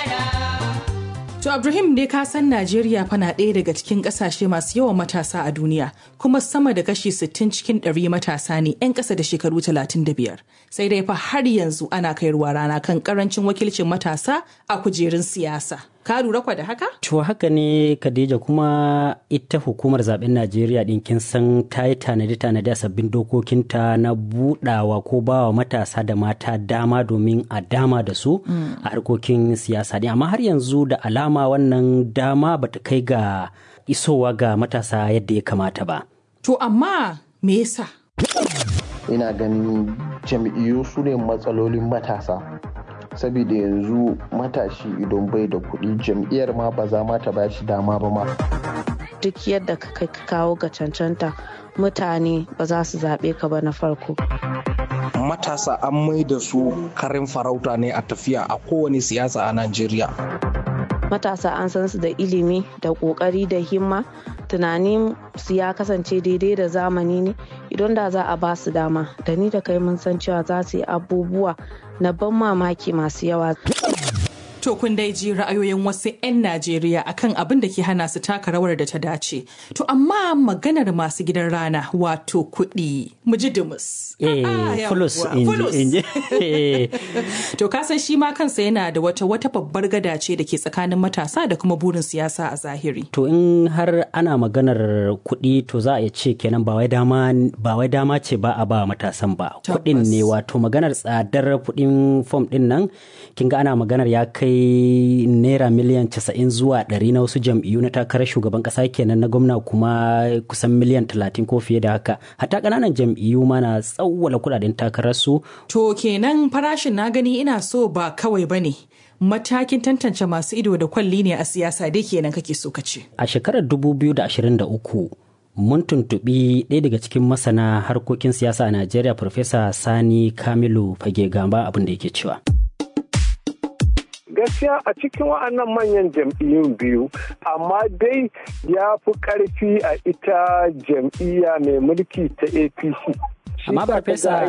To Ibrahim dai ka san Najeriya fa na ɗaya daga cikin ƙasashe masu yawan matasa a duniya kuma sama da kashi 60 cikin ɗari matasa ne 'yan ƙasa da shekaru 35. Sai dai fa har yanzu ana kai ruwa rana kan ƙarancin wakilcin matasa a kujerun siyasa. Ka lura kwa da haka? To haka ne Khadija kuma ita hukumar zaben Najeriya ɗin kin san ta yi tanade-tanade a sabbin dokokinta na budawa ko bawa matasa da mata dama domin a dama da su a harkokin siyasa ɗin amma har yanzu da alama wannan dama bata kai ga isowa ga matasa yadda ya kamata ba. To amma me yasa? Ina ganin jam'iyyu su ne matsalolin matasa. saboda yanzu matashi idan bai da kuɗi jam'iyyar ma ba za ma ta ba shi dama ba ma. Duk yadda ka kai kawo ga cancanta mutane ba za su zaɓe ka ba na farko. Matasa an mai da su karin farauta ne a tafiya a kowane siyasa a Najeriya. Matasa an san su da ilimi da ƙoƙari da himma tunanin su ya kasance daidai da zamani ne idan da za a ba su dama da ni da kai mun san cewa za su yi abubuwa na ban mamaki masu yawa. To kun dai ji ra'ayoyin wasu 'yan Najeriya akan abin da ke hana su taka rawar da ta dace. To amma maganar masu gidan rana wato kuɗi mu ji dumus. Eh, fulus inji. To kasan shi ma kansa yana da wata wata babbar gada ce da ke tsakanin matasa da kuma burin siyasa a zahiri. To in har ana maganar kuɗi to za a iya ce kenan ba wai dama ba wai dama ce ba a ba matasan ba. Kuɗin ne wato maganar tsadar kuɗin fom ɗin nan kin ga ana maganar ya kai kai naira miliyan 90 zuwa 100 na wasu jam'iyyu na takarar shugaban kasa kenan na gwamna kuma kusan miliyan 30 ko fiye da haka hatta kananan jam'iyyu ma na tsawwala kudaden takarar su to kenan farashin na gani ina so ba kawai bane matakin tantance masu ido da kwalli ne a siyasa dai kenan kake so ka ce a shekarar 2023 mun tuntuɓi ɗaya daga cikin masana harkokin siyasa a Najeriya Farfesa Sani Kamilu Fage Gamba abin da yake cewa. gaskiya a cikin wa'annan manyan jam'iyyun biyu amma dai ya fi ƙarfi a ita jam'iyya mai mulki ta apc amma farfesa